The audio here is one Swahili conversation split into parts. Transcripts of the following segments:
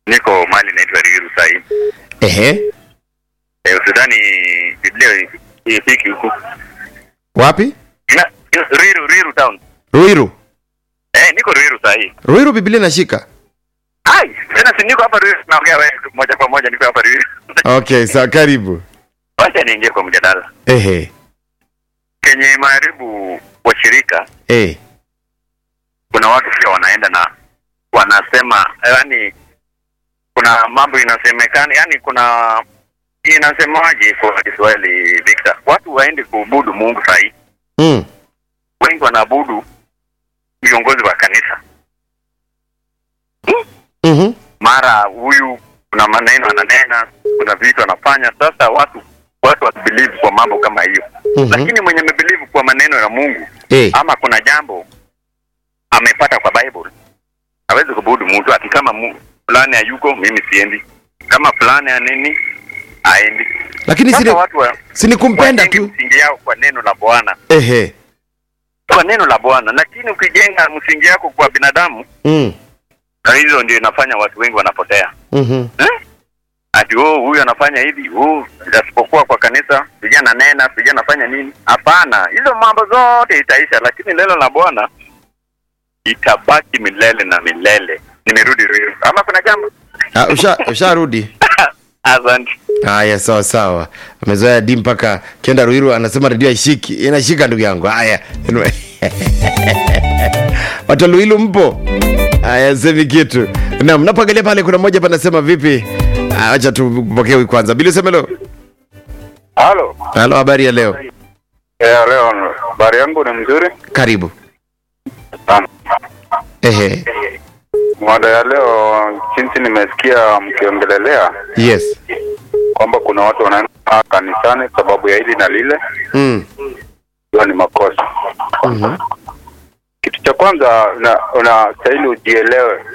niko mali naitwa Riru sahii. Ehe. Eh, usidhani Biblia ifiki huku. Wapi? Na Riru Riru town. Ruiru. Eh, niko Riru sahii. Ruiru Biblia inashika. Ai, tena si niko hapa Riru naongea wewe moja kwa moja niko hapa Riru. Okay, sawa karibu. Wacha niingie kwa mjadala. Ehe. Kenye maharibu washirika Eh. kuna watu pia wanaenda na wanasema yani kuna mambo inasemekana yani kuna inasemaje kwa Kiswahili Victor watu waende kuabudu Mungu sahi Mm. wengi wanaabudu viongozi wa kanisa Mhm. mara huyu kuna maneno ananena kuna vitu anafanya sasa watu watu wasibelieve kwa mambo kama hiyo Mhm. lakini mwenye amebelieve kwa maneno ya Mungu Eh. ama kuna jambo amepata kwa Bible hawezi kubudu mtu ati kama mu- fulani hayuko mimi siendi kama fulani ya nini aendi Lakini sasa sini watu wa, sini kumpenda wajenge tu. msingi yao kwa neno la Bwana Ehe. kwa neno la Bwana lakini ukijenga msingi yako kwa binadamu Mm. na hizo ndio inafanya watu wengi wanapotea Mhm. eh? ati oh huyu anafanya hivi oh asipokuwa kwa kanisa vijana nena vijana fanya nini hapana hizo mambo zote itaisha lakini neno la Bwana itabaki milele na milele nimerudi Ruiru ama kuna jambo Ah, usha usharudi. asante Haya, sawa sawa. Amezoea di mpaka kenda Ruiru anasema redio haishiki. Inashika ndugu yangu. Haya. Anyway. Watu wa Luilu mpo? Haya, semi kitu. Na mnapoangalia pale kuna mmoja panasema vipi? Ah, Acha tupokee huyu kwanza. Bili Semelo. Halo. Halo, habari ya leo? Eh, leo habari yangu ni mzuri Karibu. sana. Ehe. Mada ya leo jinsi nimesikia mkiongelelea Yes. kwamba kuna watu wanaenda kanisani sababu ya hili na lile, Mm. hiyo ni makosa. Mhm. Kitu cha kwanza una- unastahili ujielewe,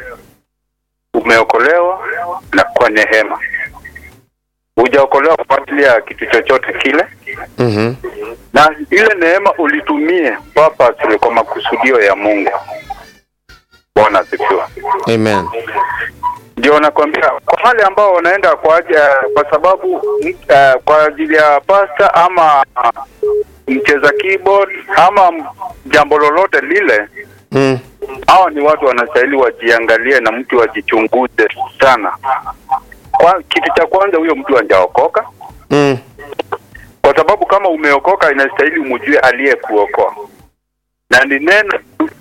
umeokolewa na kwa neema, hujaokolewa kwa ajili ya kitu chochote kile, Mhm. na ile neema ulitumie purposely kwa makusudio ya Mungu. Bwana asifiwe. Amen. ndio nakwambia kwa wale ambao wanaenda kwa aja, kwa sababu uh, kwa ajili ya pasta ama uh, mcheza keyboard ama m- jambo lolote lile, Mm. hawa ni watu wanastahili wajiangalie na mtu wajichunguze sana. Kwa kitu cha kwanza, huyo mtu hajaokoka, Mm. kwa sababu kama umeokoka, inastahili umjue aliyekuokoa na ni neno tu.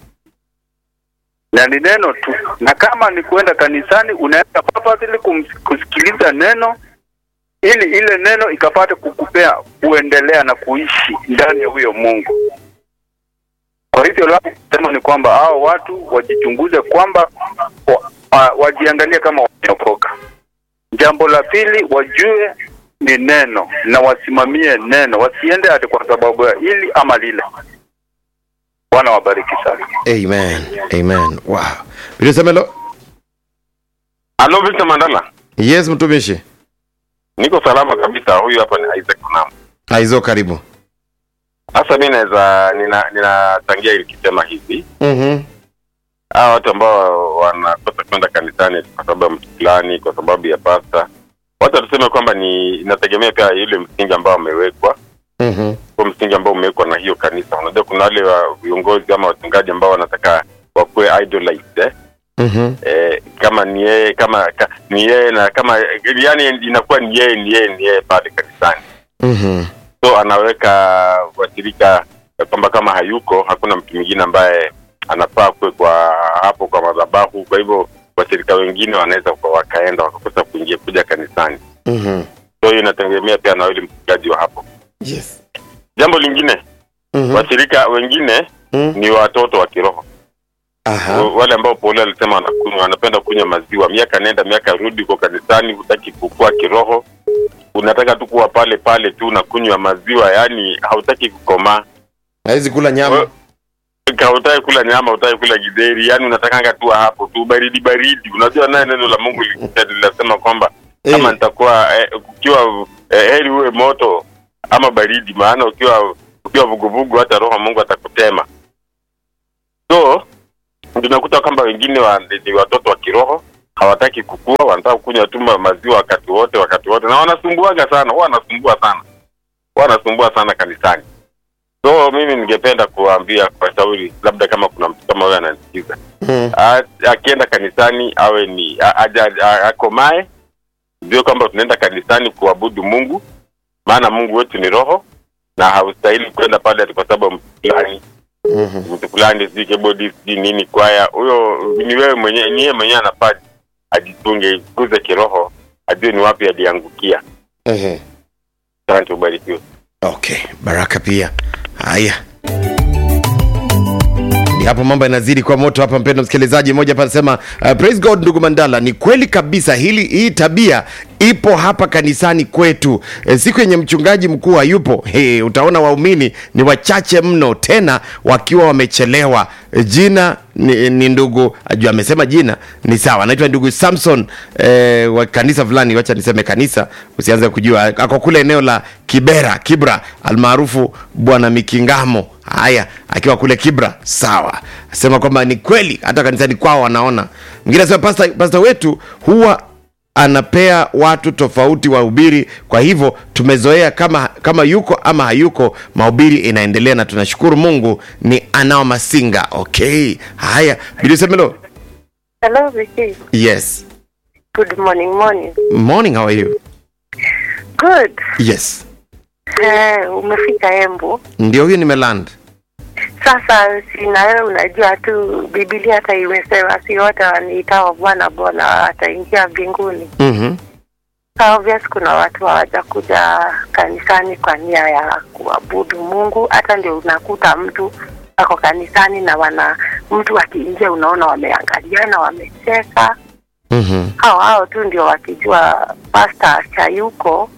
na ni neno tu, na kama ni kuenda kanisani, unaenda purposely kum- kusikiliza neno ili ile neno ikapate kukupea kuendelea na kuishi ndani ya huyo Mungu. Kwa hivyo la kusema ni kwamba hao watu wajichunguze kwamba wa, wa, wajiangalie kama wameokoka. Jambo la pili, wajue ni neno na wasimamie neno, wasiende ati kwa sababu ya hili ama lile. Bwana wabariki sana. Amen. Amen. Wow. Bili Semelo. Halo Victor Mandala. Yes, mtumishi. Niko salama kabisa. Huyu hapa ni Isaac Kunam. Aizo karibu. Sasa mimi naweza nina ninachangia ilikisema hivi. Mhm. Hawa watu ambao wanakosa kwenda kanisani kwa sababu ya mtu fulani, kwa sababu ya pasta. Wacha tuseme kwamba ni inategemea pia yule msingi ambao umewekwa, Mhm. kwa msingi ambao umewekwa na hiyo kanisa. Unajua kuna wale wa viongozi ama wachungaji ambao wanataka wakuwe idolized eh? Mhm. eh, kama ni yeye kama ka, ni yeye na kama yani inakuwa ni yeye ni yeye ni yeye pale kanisani Mhm. so anaweka washirika ya kwamba kama hayuko hakuna mtu mwingine ambaye anafaa kuwe kwa hapo kwa madhabahu kwa hivyo washirika wengine wanaweza kwa- wakaenda wakakosa kuingia kuja kanisani Mhm. so hiyo inategemea pia na yule mchungaji wa hapo Yes. jambo lingine Mhm. washirika wengine Mhm. ni watoto wa kiroho Aha. wale ambao Paulo alisema wanakunywa wanapenda kunywa maziwa, miaka nenda miaka rudi, uko kanisani, hutaki kukua kiroho, unataka tu kuwa pale pale tu na kunywa maziwa, yani hautaki kukomaa, Haizi kula nyama. Wewe- hautaki kula nyama, hautaki kula gidheri, yani unatakanga tu hapo tu baridi baridi. Unajua naye neno la Mungu li- linasema kwamba kama Eh. nitakuwa eh, ukiwa eh, heri uwe moto ama baridi, maana ukiwa ukiwa vuguvugu hata roho wa Mungu atakutema. So tunakuta kwamba wengine wa, ni watoto wa kiroho hawataki kukua, wanataka kunywa tu ma- maziwa wakati wote wakati wote, na wanasumbuaga sana, huwa wanasumbua sana, huwa wanasumbua sana kanisani. So mimi ningependa kuwaambia kwa shauri, labda kama kuna mtu kama huyo ananisikiza, Mm. A- akienda kanisani awe ni a- aja- a- akomae, ndio kwamba tunaenda kanisani kuabudu Mungu, maana Mungu wetu ni roho na haustahili kwenda pale ati kwa sababu mtu fulani Mhm. mtu fulani sijui keyboard sijui nini kwaya, huyo ni wewe mwenyewe, ni yeye mwenyewe anafaa ajitunge, kuze kiroho, ajue ni wapi aliangukia. Ehe. Asante, ubarikiwe. Okay, baraka pia. Haya, Ni hapo mambo yanazidi kwa moto hapa, mpendo msikilizaji. Mmoja hapa anasema uh, praise God ndugu Mandala, ni kweli kabisa hili, hii tabia ipo hapa kanisani kwetu. E, siku yenye mchungaji mkuu hayupo, he, utaona waumini ni wachache mno, tena wakiwa wamechelewa. E, jina ni, ni ndugu ajua, amesema jina ni sawa, anaitwa ndugu Samson e, wa kanisa fulani, wacha niseme kanisa, usianze kujua, ako kule eneo la Kibera Kibra, almaarufu Bwana Mikingamo. Haya, akiwa kule Kibra, sawa, asema kwamba ni kweli hata kanisani kwao wanaona. Mwingine asema pasta, pasta wetu huwa anapea watu tofauti wahubiri, kwa hivyo tumezoea kama kama yuko ama hayuko, mahubiri inaendelea na tunashukuru Mungu. Ni anao Masinga. Okay, haya, Bilisemelo. Hello, Vicky. Yes, Good morning, morning. morning, how are you? Good. Yes, Eh, umefika Embu. ndio huyu nimeland. Sasa sina wewe, unajua tu Biblia hata imesema si wote waniitao Bwana Bwana wataingia mbinguni. Mhm, So obvious kuna watu hawajakuja kanisani kwa nia ya kuabudu Mungu. Hata ndio unakuta mtu ako kanisani na wana mtu akiingia, unaona wameangaliana, wamecheka. mhm, hao hao tu ndio wakijua pasta chayuko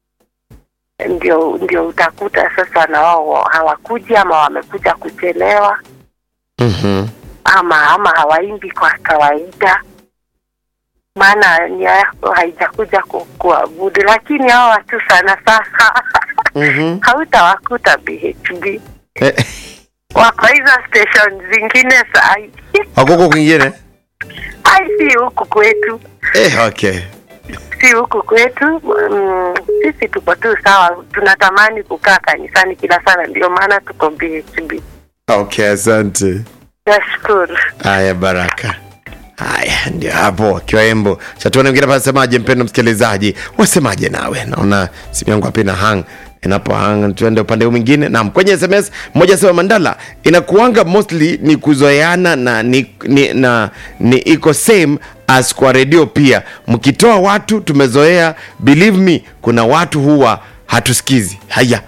ndio ndio utakuta sasa na wao hawakuji ama wamekuja kuchelewa mhm. ama ama hawaimbi kwa kawaida maana nia yako haijakuja ku- kuabudu lakini hao watu sana sasa Mhm. hautawakuta BHB Eh, wako hizo station zingine sai wako huko kwingine? ai si huku kwetu Eh, okay. si huku kwetu mm, sisi tuko tu sawa tunatamani kukaa kanisani kila sana ndio maana tuko BHB Okay, asante. nashukuru Haya, baraka. Haya, ndio hapo akiwa Embo. Chatuone mwingine hapa asemaje, mpendo msikilizaji, wasemaje nawe? Naona simu yangu hapa ina hang inapo hang, tuende upande huu mwingine. Naam, kwenye SMS mmoja asema Mandala, inakuanga mostly ni kuzoeana na ni, ni, na ni iko same as kwa redio pia. Mkitoa watu tumezoea, believe me, kuna watu huwa hatusikizi. Haya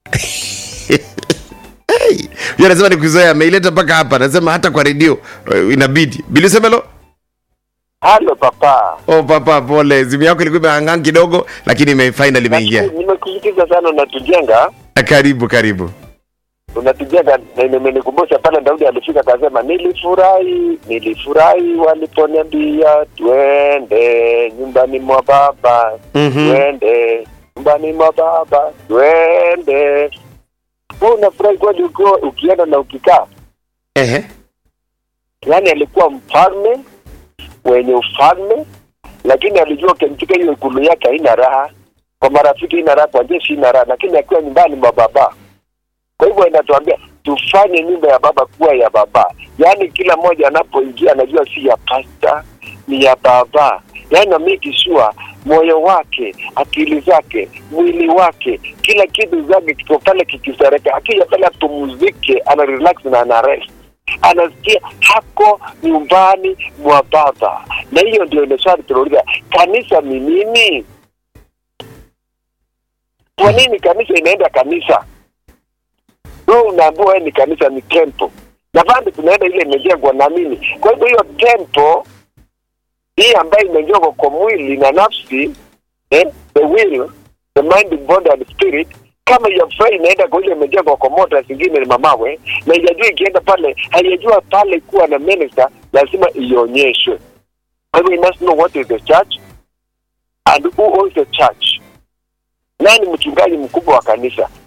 Hey, huyo anasema ni kuzoea, ameileta mpaka hapa, anasema hata kwa redio eh, inabidi. Bilisemelo, Halo papa, oh papa, pole, simu yako ilikuwa imehangang kidogo, lakini ime finally imeingia. Nashukuru, nimekusikiza sana, unatujenga Karibu karibu. unatujenga, na imenikumbusha pale Daudi alifika akasema, nilifurahi nilifurahi waliponiambia twende nyumbani mwa baba Mhm. twende nyumbani mwa baba twende. Wewe unafurahi kweli ukiwa ukienda na ukikaa? Ehe. Yaani alikuwa mfalme wenye ufalme, lakini alijua katika hiyo ikulu yake haina raha, kwa marafiki haina raha, kwa jeshi haina raha, lakini akiwa nyumbani mwa baba. Kwa hivyo inatuambia tufanye nyumba ya baba kuwa ya baba, yaani kila mmoja anapoingia anajua si ya pasta, ni ya baba, yaani ameki sure moyo wake, akili zake, mwili wake, kila kitu zake kiko pale kikisareka. Akija pale apumzike, ana relax na ana rest anasikia hako nyumbani mwa baba. Na hiyo ndio ile swali tunauliza, kanisa ni nini? Kwa nini kanisa inaenda kanisa? Wewe unaambiwa wewe ni kanisa, ni temple, na bado tunaenda ile imejengwa na mimi. Kwa hivyo hiyo temple hii ambayo imejengwa kwa mwili na nafsi eh, the will, the mind, the body and spirit kama hiyo fai inaenda kwa ile imejengwa kwa mota zingine ni mamawe, na ijajua ikienda pale, haijajua pale kuwa na minister, lazima ionyeshwe. Kwa hivyo you must know what is the church and who owns the church. Nani mchungaji mkubwa wa kanisa? Kwa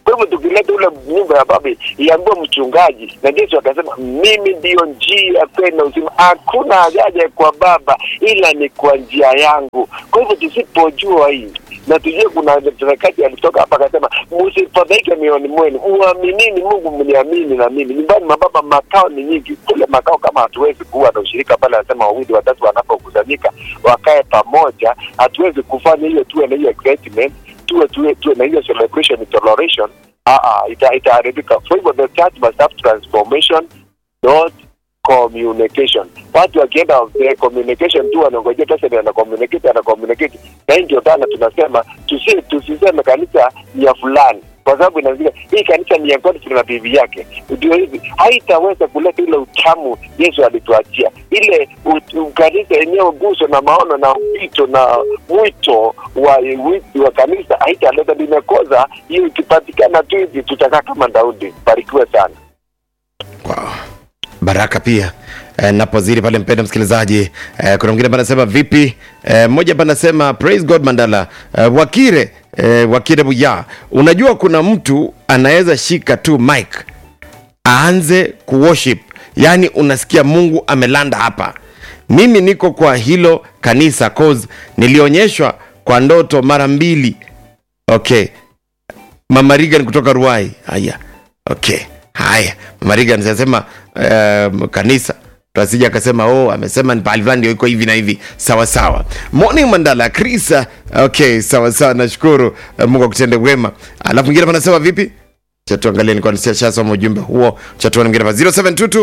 Kwa hivyo tukileta ule nyumba ya baba iambiwe mchungaji, na Yesu akasema mimi ndiyo njia, kweli na uzima, hakuna haja kwa baba ila ni kwa njia yangu. Kwa hivyo tusipojua hii na tujue kuna mtendakaji alitoka hapa akasema, msifadhaike mioyoni mwenu, muaminini Mungu, mniamini na mimi. Nyumbani mwa baba makao ni nyingi, kule makao kama hatuwezi kuwa na ushirika pale, anasema wawili watatu wanapokusanyika wakae pamoja, hatuwezi kufanya hiyo, tuwe na hiyo excitement, tuwe tuwe tuwe na hiyo celebration toleration. Ah, ah, ita itaharibika. Kwa hivyo the church must have transformation not communication. Watu wakienda eh, communication tu wanangojea pesa ndio ana communicate ana communicate, na hii ndio dhana tunasema tusi tusiseme kanisa ni ya fulani kwa sababu inazika hii kanisa ni ya God na bibi yake, ndio hivi haitaweza kuleta ile utamu Yesu alituachia, ile ut- u- kanisa yenyewe guso na maono na wito na mwito wa wito wa kanisa haitaleta, limekoza hiyo. Ikipatikana tu hivi, tutakaa kama Daudi. Barikiwe sana. Wow. baraka pia eh, napozidi pale mpenda msikilizaji eh, kuna mwingine panasema vipi eh, mmoja panasema praise god mandala eh, wakire eh, wakire buya unajua kuna mtu anaweza shika tu mic aanze kuworship yaani unasikia mungu amelanda hapa mimi niko kwa hilo kanisa cause nilionyeshwa kwa ndoto mara mbili okay mama Regan kutoka Ruai. Haya, okay, haya mama Regan anasema um, kanisa tasija akasema oh, amesema ni pahali fulani ndio iko hivi na hivi. Sawa sawa. Morning Mandala Chris. uh, Okay, sawa sawa, nashukuru uh, Mungu akutende wema. Alafu mwingine panasema vipi? Cha tuangalie nilikuwa nishasoma ujumbe huo. Cha tuone mwingine pa 0722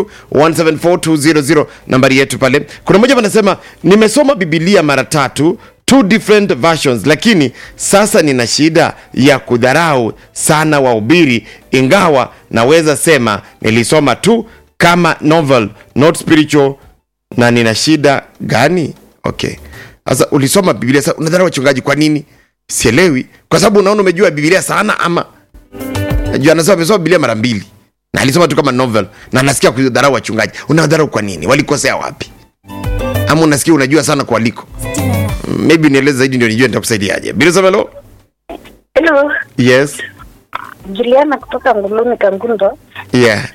174 nambari yetu pale. Kuna mmoja panasema nimesoma Biblia mara tatu two different versions lakini sasa nina shida ya kudharau sana wahubiri ingawa naweza sema nilisoma tu kama novel not spiritual na nina shida gani okay sasa ulisoma biblia sasa unadharau wachungaji kwa nini sielewi kwa sababu unaona umejua biblia sana ama najua anasema amesoma biblia mara mbili na alisoma tu kama novel na anasikia kudharau wachungaji unadharau kwa nini walikosea wapi ama unasikia unajua sana kualiko maybe nieleze zaidi ndio nijue nitakusaidiaje bilisomelo Hello, yes Juliana kutoka Nguluni Kangundo. yeah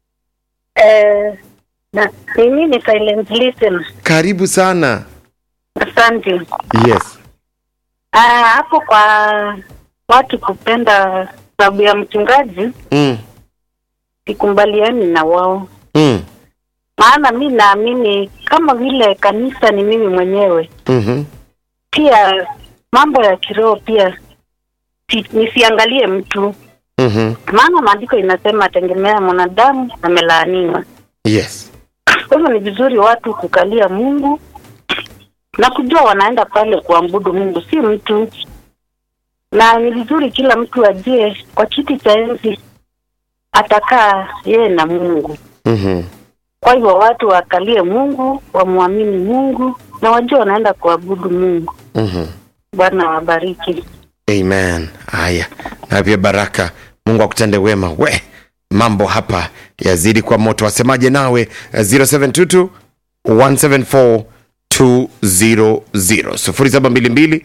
Eh, na mimi ni silent listen. karibu sana Asante. yes Ah, hapo kwa watu kupenda sababu ya mchungaji mm. sikubaliani na wao, Mm. maana mi naamini kama vile kanisa ni mimi mwenyewe, Mm-hmm. pia mambo ya kiroho pia si, nisiangalie mtu, Mm-hmm. maana maandiko inasema tegemea mwanadamu amelaaniwa. yes Kwa hivyo ni vizuri watu kukalia Mungu na kujua wanaenda pale kuabudu Mungu, si mtu. Na ni vizuri kila mtu ajue kwa kiti cha enzi atakaa yeye na Mungu. mm-hmm. Kwa hivyo watu wakalie Mungu, wamwamini Mungu na wajue wanaenda kuabudu Mungu. Mm-hmm. Bwana wabariki. amen haya na pia baraka mungu akutende wema we mambo hapa yazidi kwa moto wasemaje nawe Eh, 0722 174 200 0722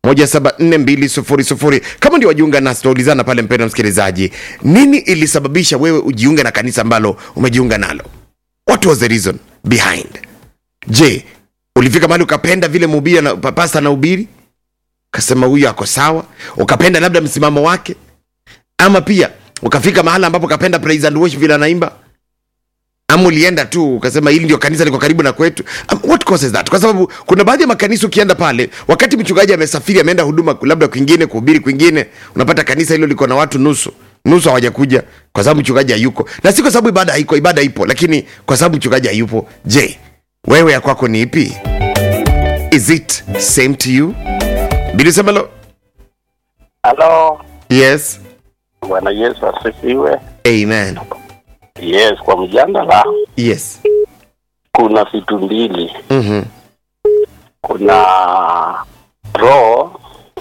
174200 kama ndio wajiunga nasi tunaulizana pale mpendo msikilizaji nini ilisababisha wewe ujiunge na kanisa ambalo umejiunga nalo what was the reason behind je ulifika mahali ukapenda vile mhubiri na pasta na ubiri ukasema huyu ako sawa ukapenda labda msimamo wake ama pia ukafika mahala ambapo ukapenda praise and worship vile anaimba ama ulienda tu ukasema hili ndio kanisa liko karibu na kwetu um, what causes that kwa sababu kuna baadhi ya makanisa ukienda pale wakati mchungaji amesafiri ameenda huduma labda kwingine kuhubiri kwingine unapata kanisa hilo liko na watu nusu nusu hawajakuja kwa sababu mchungaji hayuko na si kwa sababu ibada haiko ibada ipo lakini kwa sababu mchungaji hayupo je wewe ya kwako ni ipi is it same to you bilisemelo Halo, yes Bwana Yesu asifiwe. amen Yes, kwa mjadala yes kuna vitu mbili, mm-hmm. kuna roho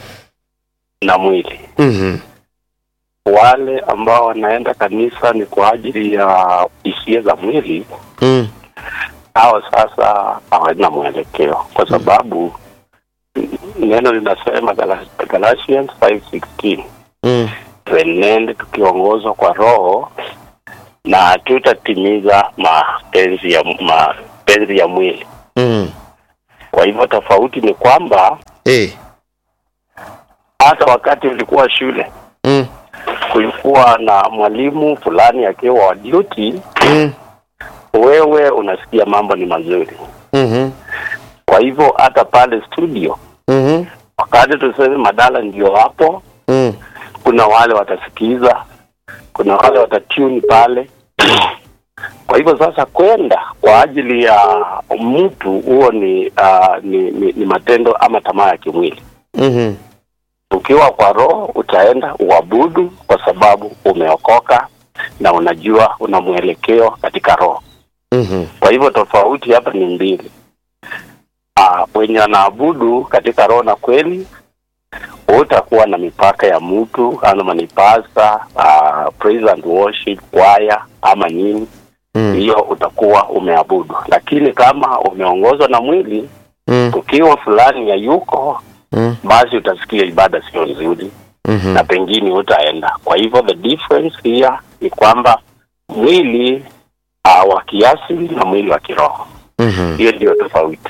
na mwili. Mm-hmm. Wale ambao wanaenda kanisa ni kwa ajili ya hisia za mwili, Mm. hao sasa hawana mwelekeo, kwa sababu neno linasema Gala- Galatians 5:16 Mm. tuenende tukiongozwa kwa Roho na hatutatimiza mapenzi ya mapenzi ya mwili. Mm. Kwa hivyo tofauti ni kwamba Eh. hata wakati ulikuwa shule Mm. kulikuwa na mwalimu fulani akiwa wa duty, Mm. wewe unasikia mambo ni mazuri. Mhm. Kwa hivyo hata pale studio, Mhm. wakati tuseme Madala ndio hapo, Mm. kuna wale watasikiza, kuna wale watatune pale. Kwa hivyo sasa kwenda kwa ajili ya mtu huo ni, uh, ni, ni ni matendo ama tamaa ya kimwili. Mhm. Ukiwa kwa roho utaenda uabudu kwa sababu umeokoka na unajua una mwelekeo katika roho. Mhm. Kwa hivyo tofauti hapa ni mbili. Uh, wenye wanaabudu katika roho na kweli utakuwa na mipaka ya mtu ama ni pasta, uh, praise and worship choir ama nini Mm. hiyo utakuwa umeabudu, lakini kama umeongozwa na mwili, Mm. ukiwa fulani ya yuko Mm. basi utasikia ibada sio nzuri Mhm. na pengine utaenda. Kwa hivyo the difference here ni kwamba mwili uh, wa kiasili na mwili wa kiroho, Mhm. hiyo ndio tofauti.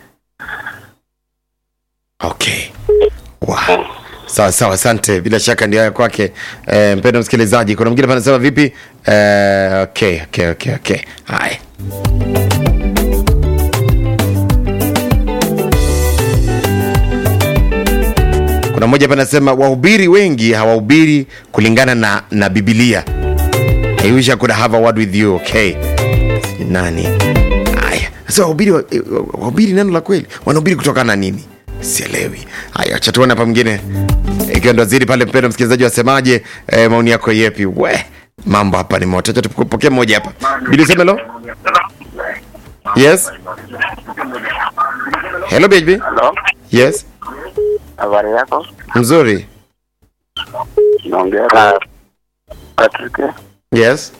Okay. Wow. Sawa sawa, asante. Bila shaka ndio haya kwake. Eh, mpendo msikilizaji, kuna mwingine panasema vipi? Eh, okay, okay, okay, okay. Haya. Kuna mmoja hapa anasema wahubiri wengi hawahubiri kulingana na na Biblia. I wish I could have a word with you. Okay. Sijui nani? Haya. Sasa wahubiri wa- eh, wahubiri neno la kweli. Wanahubiri kutokana na nini? Sielewi. Haya, acha tuone hapa mwingine. Ikiwa ndo zidi pale mpendo msikilizaji wasemaje? Eh, maoni yako yepi? We. Mambo hapa ni moto. Acha tupokee mmoja hapa. Bili semelo? Yes. Hello baby. Hello, Yes. habari yako? Mzuri. Naongea na Patrick. Yes.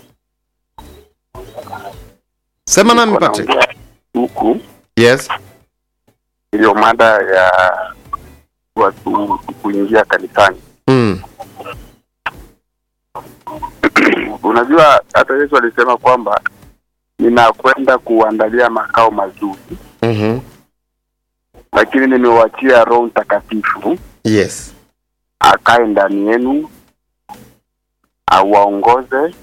Sema nami Patrick. Naongea huku Yes. iliyo mada ya watu kuingia kanisani. Mm. Unajua hata Yesu alisema kwamba ninakwenda kuandalia makao mazuri, Mhm. lakini nimewachia Roho Mtakatifu Yes. akae ndani yenu, awaongoze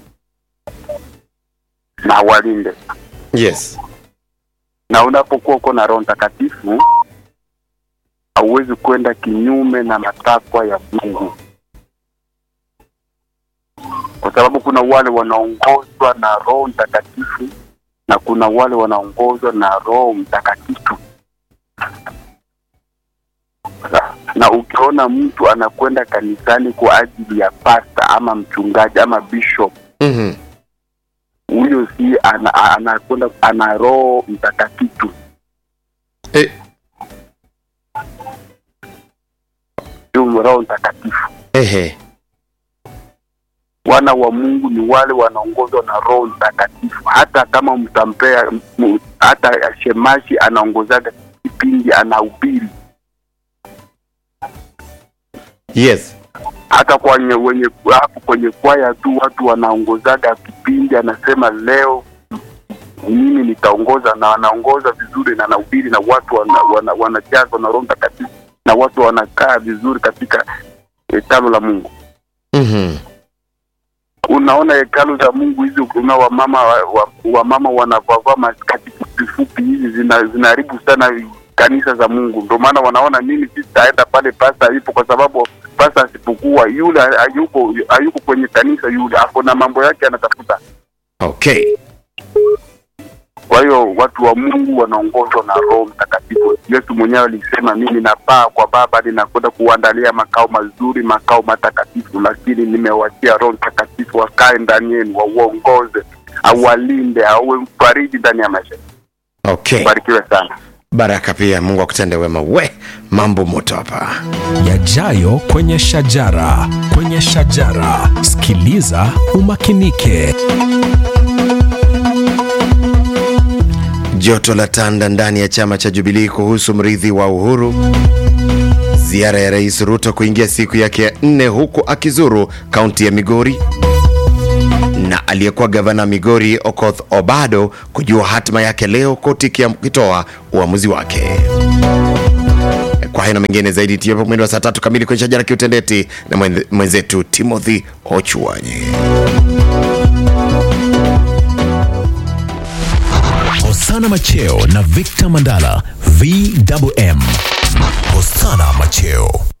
na awalinde. Yes. Na unapokuwa uko na Roho Mtakatifu hauwezi kwenda kinyume na matakwa ya Mungu, kwa sababu kuna wale wanaongozwa na Roho Mtakatifu na kuna wale wanaongozwa na Roho Mtakatifu. Na ukiona mtu anakwenda kanisani kwa ajili ya pasta ama mchungaji ama bishop, Mhm. huyo si ana- anakwenda ana Roho Mtakatifu. Eh, Sio Roho Mtakatifu. ehe. wana wa Mungu ni wale wanaongozwa na Roho Mtakatifu. Hata kama mtampea m- hata shemashi anaongozaga kipindi anahubiri, Yes. hata kwenye wenye hapo kwenye kwaya tu watu wanaongozaga kipindi, anasema leo mimi nitaongoza, na anaongoza vizuri na anahubiri, na watu wanajazwa wana, wanajazwa na Roho Mtakatifu, na watu wanakaa vizuri katika hekalu la Mungu. Mhm. unaona hekalu za Mungu hizi, kuna wamama wa, wa, wamama wanavaa maskati fupi fupi hizi zina- zinaharibu sana kanisa za Mungu. Ndio maana wanaona mimi sitaenda pale pasta alipo, kwa sababu pasta asipokuwa yule hayuko hayuko kwenye kanisa, yule ako na mambo yake anatafuta. Okay. Kwa hiyo watu wa Mungu wanaongozwa na Roho Mtakatifu. Yesu mwenyewe alisema, mimi napaa kwa Baba, ninakwenda kuandalia makao mazuri, makao matakatifu, lakini nimewachia Roho Mtakatifu akae ndani yenu, wauongoze, awalinde, awe mfariji ndani ya maisha. Okay. Barikiwe sana. Baraka pia, Mungu akutende wema. We, mambo moto hapa. yajayo kwenye shajara kwenye shajara sikiliza umakinike Joto la tanda ndani ya chama cha Jubilii kuhusu mrithi wa Uhuru. Ziara ya Rais Ruto kuingia siku yake ya nne huku akizuru kaunti ya Migori na aliyekuwa gavana Migori Okoth Obado kujua hatima yake leo, koti ikitoa uamuzi wake. Kwa hayo na mengine zaidi tiapo mwendo wa saa tatu kamili kwenye shajara kiutendeti na mwenze- mwenzetu Timothy Ochuanye. Hosana Macheo na Victor Mandala VMM. Hosana Macheo.